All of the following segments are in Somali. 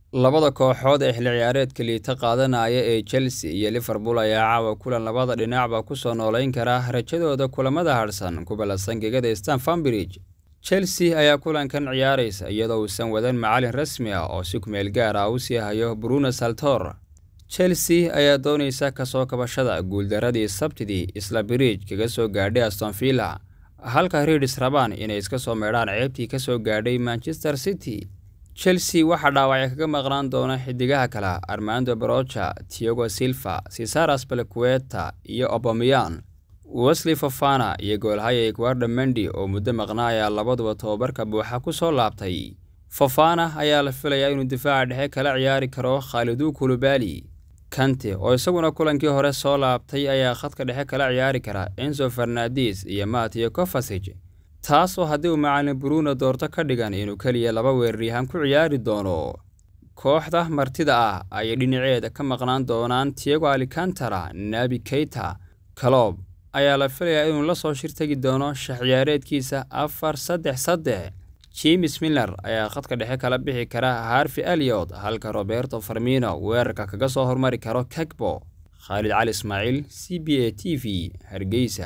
labada kooxood ee xilli ciyaareedka liita qaadanaya ee chelsea iyo liverpool ayaa caawa kulan labada dhinacba ku soo noolayn kara rajadooda kulamada hadhsan ku ballansan gegada stanford bridge chelsea ayaa kulankan ciyaaraysa iyadoo uusan wadan macalin rasmi ah oo si kumeel gaar ah u sii hayo bruno saltor chelsea ayaa doonaysa kasoo kabashada guuldaradii sabtidii isla bridge kaga soo gaadhay astonvilla halka riidis rabaan inay iska soo meedhaan ceebtii ka soo gaadhay manchester city chelsea waxaa dhaawacya kaga maqnaan doona xidigaha kale armando brocha tiago silva cesaras balaqueta iyo obameyan wesley fofana iyo goolhaya eguarda mendi oo muddo maqnaa ayaa labaduba tobabarka buuxa ku soo laabtay fofana ayaa la filayaa inuu difaaca dhexe kala ciyaari karo khaalidu kulubali kante oo isaguna kulankii hore soo laabtay ayaa khadka dhexe kala ciyaari kara enzo fernandes iyo matio cofasig taasoo haddii uu macalin bruno doorto ka dhigan inuu keliya laba weeraryahan ku ciyaari doono kooxda martida ah ayay dhinaceeda ka maqnaan doonaan tiago alicantara nabi keita calob ayaa la filayaa inuu la soo shir tegi doono shax ciyaareedkiisa afar saddex saddex james miller ayaa khadka dhexe kala bixi kara harvi eliot halka roberto farmino weerarka kaga soo hormari karo kegbo khaalid cali ismaaciil c b a t v hargeysa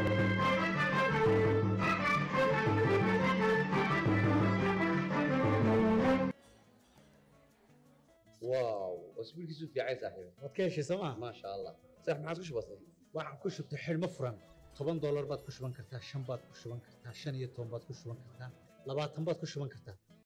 واو اسبوعك في عايز صاحبي waad ka heshay sooma ما شاء الله صح ما عاد بسيط waxaan ku shubtay xidhmo furan toban doolar baad ku shuban kartaa shan baad ku shuban kartaa shan iyo toban baad ku shuban kartaa labaatan baad ku shuban kartaa